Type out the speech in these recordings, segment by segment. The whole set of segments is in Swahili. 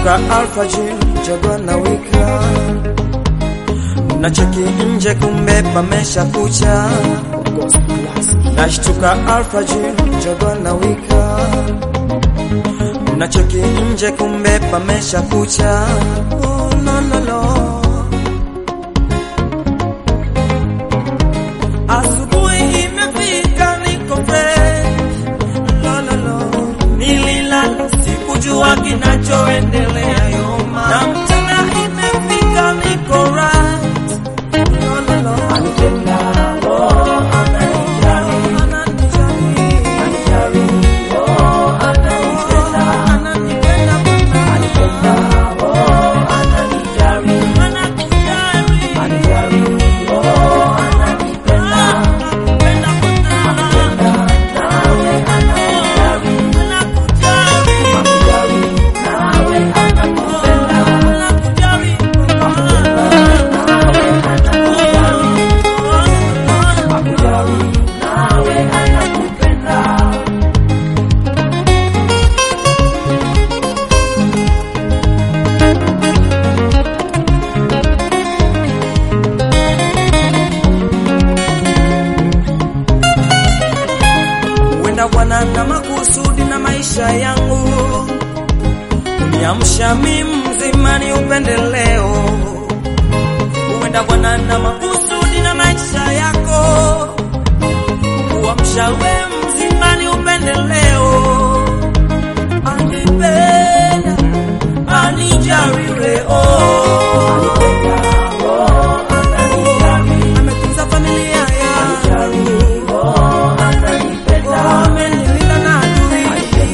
nashtuka alfajiri, jogoo na wika na cheki nje, kumbe pamesha kucha. Nashtuka alfajiri, jogoo na wika na cheki nje, kumbe pamesha kucha. Oh, no, no, no. Asubuhi imefika, niko fresh. Lo, lo, lo. Nililala sikujua kinachoendelea yoma, na mchana imefika, niko right. Lo, lo, lo. Ananijali. Ananipenda Anakujali. Wenda Bwana na makusudi na maisha yangu, uniamsha mimi mzima ni upendeleo. Wenda Bwana na makusudi na maisha yako, kuamsha we mzima ni upendeleo. Anipenda, anijali leo, ametunza familia yangu amenilinda na adui.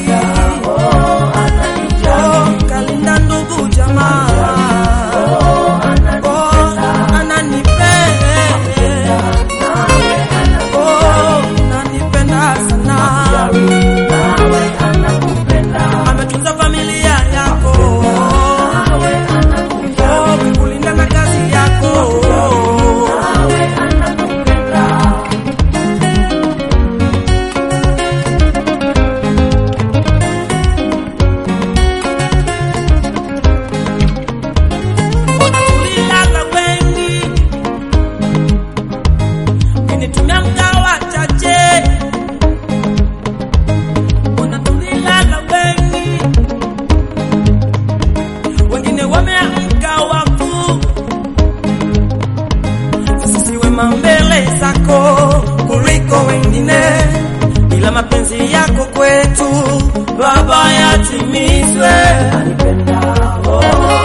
Oh, kalinda ndugu jamaa. Oh, ananipenda. Oh, ananipenda sana. Ametunza familia yako. Oh, kulinda na kazi yako. Mbona tulilala wengi, ukinitumia mgawa chache. Mbona tulilala wengi, wengine wameamka wafu. Sisi wema mbele zako kuliko wengine, ila mapenzi yako kwetu Baba yatimizwe. Oh,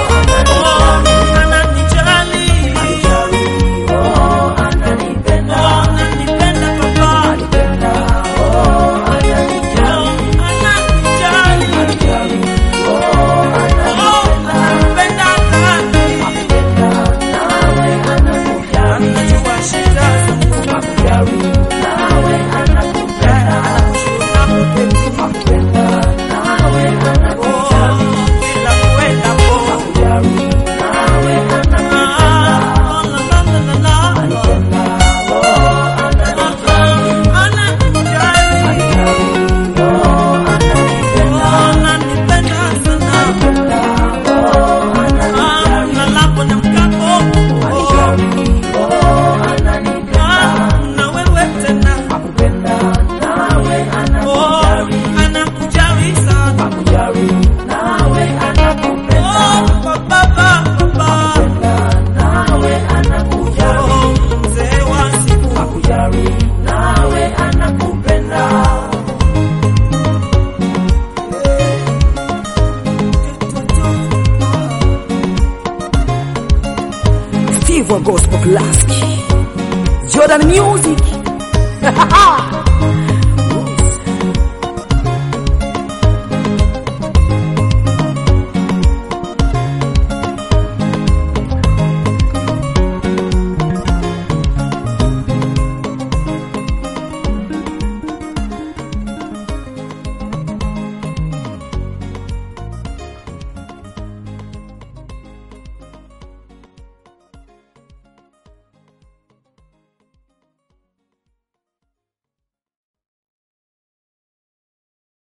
ananijali. Oh, ananipenda Baba. Oh, ananijali. Oh, ananipenda nani? Anajua shida zangu. Oh, kila kuendapo. Ah, la, la, la, la, la. Ananijali. Oh, ananipenda sana. Ah, nalapo na mkapo. Ah, na wewe tena. Oh, anakujali sana. Oh, baba, baba. Oh, mzee wa siku. Steve wa Gospel Classic. Jordan Music.